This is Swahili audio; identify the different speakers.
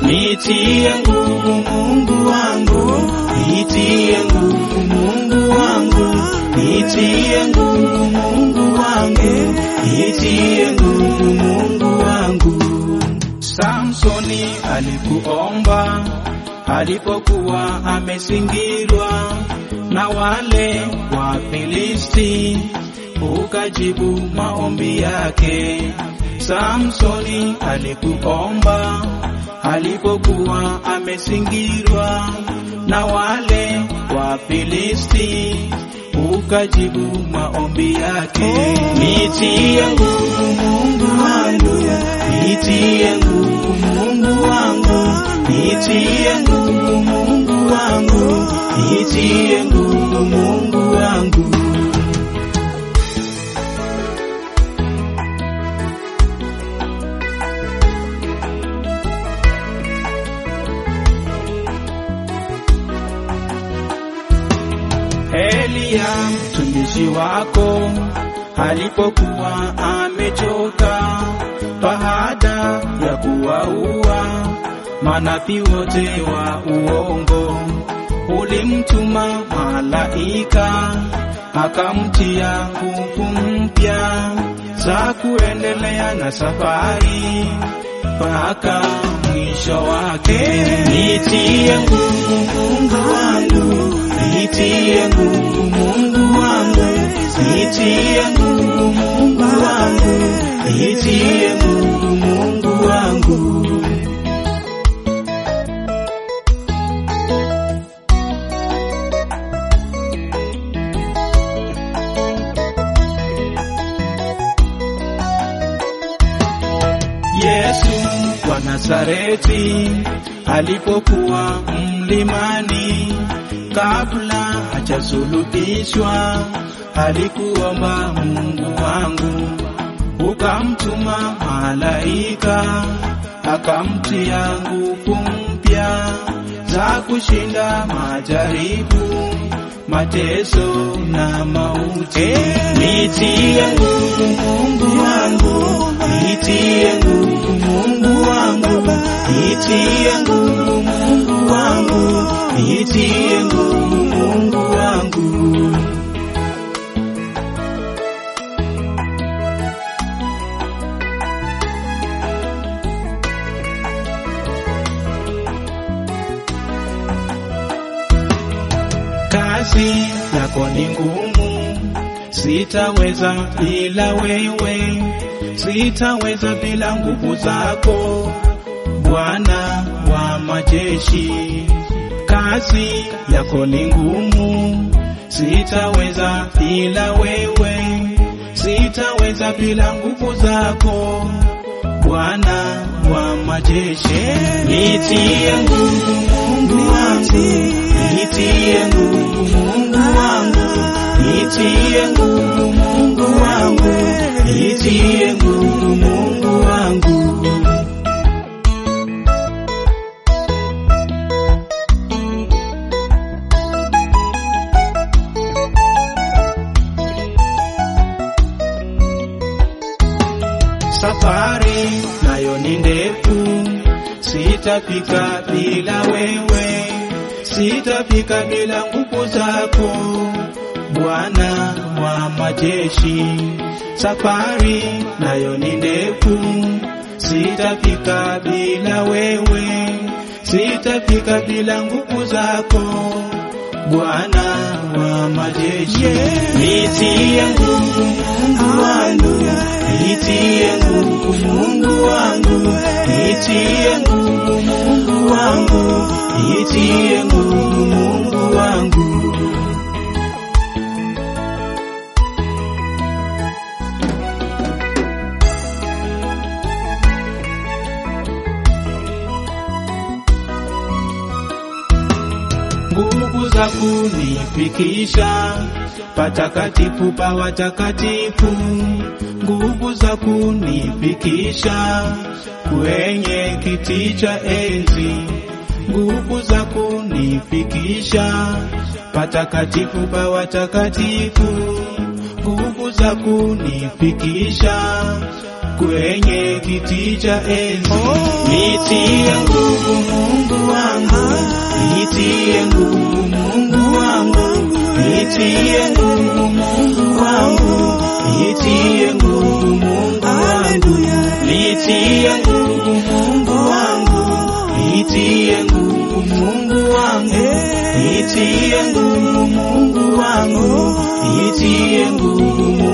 Speaker 1: nitie nguvu Mungu wangu, nitie nguvu Mungu wangu, nitie nguvu Mungu wangu, nitie nguvu Mungu wangu. Samsoni alikuomba alipokuwa amezingirwa na wale Wafilisti, ukajibu maombi yake. Samsoni alikuomba alipokuwa amezingirwa na wale Wafilisti, ukajibu maombi yake. Nitie nguvu Mungu wangu, nitie nguvu Mungu wangu, nitie nguvu Mungu wangu, nitie nguvu Mungu wangu. Eliya mtumishi wako alipokuwa amechoka baada ya kuwaua manabii wote wa uongo, ulimtuma malaika akamtia nguvu mpya za kuendelea na safari mpaka mwisho wake. Nitie nguvu Mungu wangu, nitie nguvu Mungu wangu, nitie nguvu Mungu wangu, nitie nguvu Mungu wangu. Yesu wa Nazareti alipokuwa mlimani, kabla hajasulubishwa, alikuomba Mungu wangu, ukamtuma malaika akamtia nguvu mpya za kushinda majaribu, mateso na mauti. Nitie nguvu Mungu wangu, nitie nguvu Mungu wangu, nitie nguvu Mungu wangu, nitie nguvu Mungu wangu. Kazi yako ni ngumu, sitaweza bila wewe, sitaweza bila nguvu zako, Bwana wa majeshi. Kazi yako ni ngumu, sitaweza bila wewe, sitaweza bila nguvu zako, Bwana wa majeshi. Nitie nguvu Mungu wangu, nitie nguvu Mungu wangu, nitie nguvu Mungu wangu, nitie nguvu Mungu wangu. Safari nayo ni ndefu, sitafika bila wewe, sitafika bila nguvu zako, Bwana wa majeshi. Safari nayo ni ndefu, sitafika bila wewe, sitafika bila nguvu zako, Bwana wa majeshi. Nitie nguvu Mungu wangu, nitie nguvu Mungu wangu, nitie nguvu Mungu wangu, nitie nguvu Mungu wangu. nguvu za kunifikisha patakatifu pa watakatifu, nguvu za kunifikisha kwenye kiti cha enzi, nguvu za kunifikisha patakatifu pa watakatifu, nguvu za kunifikisha kwenye kiti cha enzi. Nitie nguvu Mungu wangu, nitie nguvu Mungu wangu, nitie nguvu Mungu wangu, nitie nguvu Mungu wangu, nitie nguvu Mungu wangu, nitie nguvu Mungu wangu, nitie nguvu Mungu wangu, nitie nguvu Mungu